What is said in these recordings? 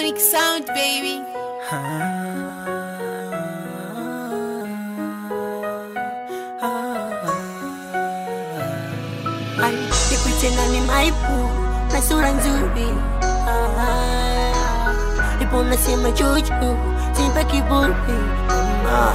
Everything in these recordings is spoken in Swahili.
Unique sound, baby. Ay, nikuite nani maipu na sura nzuri Ah, ipo nasema juju simpa kiburi Ah,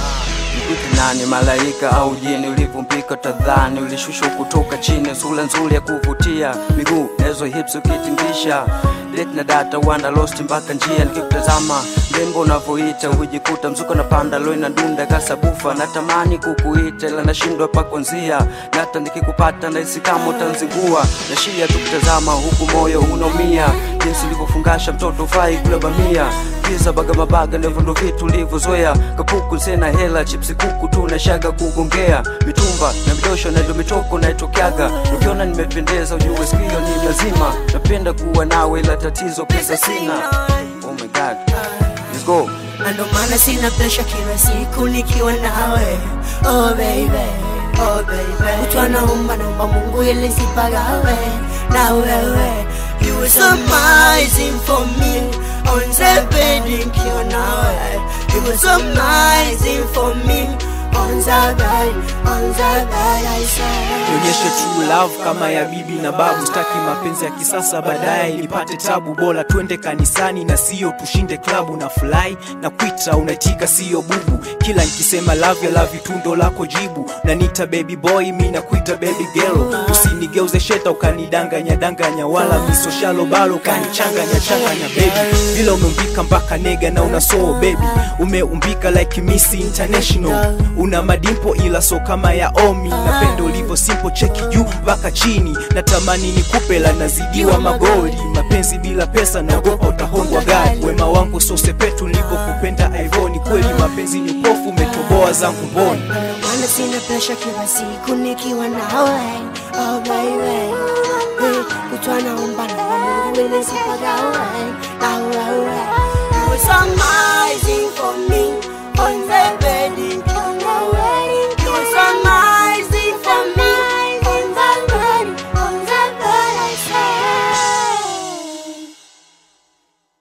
Nikute nani malaika au jini ulivyompika tadhani ulishushwa kutoka chini sura nzuri ya kuvutia miguu nazo hips ukitingisha date na data wanda lost mpaka njia nikikutazama mrembo unavyoita hujikuta mzuka na panda loi na dunda kasabufa natamani kukuita ila nashindwa pa kuanzia na hata nikikupata nahisi kama utanzingua nashia tukutazama huku moyo unaumia jinsi ulivyofungasha mtoto ufai kula bamia pizza baga mabaga ndivyo ndo vitu ulivyozoea kapuku sena hela chipsi kuku tu nashaga kugongea mitumba na midosho na ndio mitoko naitokeaga ukiona nimependeza ujue sikio ni lazima napenda kuwa nawe ila tatizo pesa sina oh my god let's go na ndo maana sina presha kila siku nikiwa nawe oh baby oh baby mtu anaomba naomba mungu ili sipagawe na wewe you were so amazing for me on the bed nikiwa nawe you were so amazing for me on the bed on the bed I say nionyeshe true love kama ya bibi na babu staki mapenzi ya kisasa baadaye nipate tabu bora twende kanisani na sio tushinde klabu na fly na kwita unaitika sio bubu kila nikisema love ya love tundo lako jibu nanita baby boy mi nakuita baby girl usinigeuze sheta ukanidanganya danganya wala misoshalo balo ukanichanganya changanya baby vile umeumbika mpaka nega na una soul baby umeumbika like miss international una madimpo ila so kama ya omi napenda ulivyo simple cheki juu mpaka chini natamani nikupe la nazidiwa magoli mapenzi bila pesa naogopa utahongwa gari wema wangu sosepetu nilivyokupenda ivoni kweli mapenzi ni pofu umetoboa zangu mboni Maana sina presha kila siku nikiwa nawe oh baby hey, kutwa naomba na Mungu ili sipagawe na wewe You were so amazing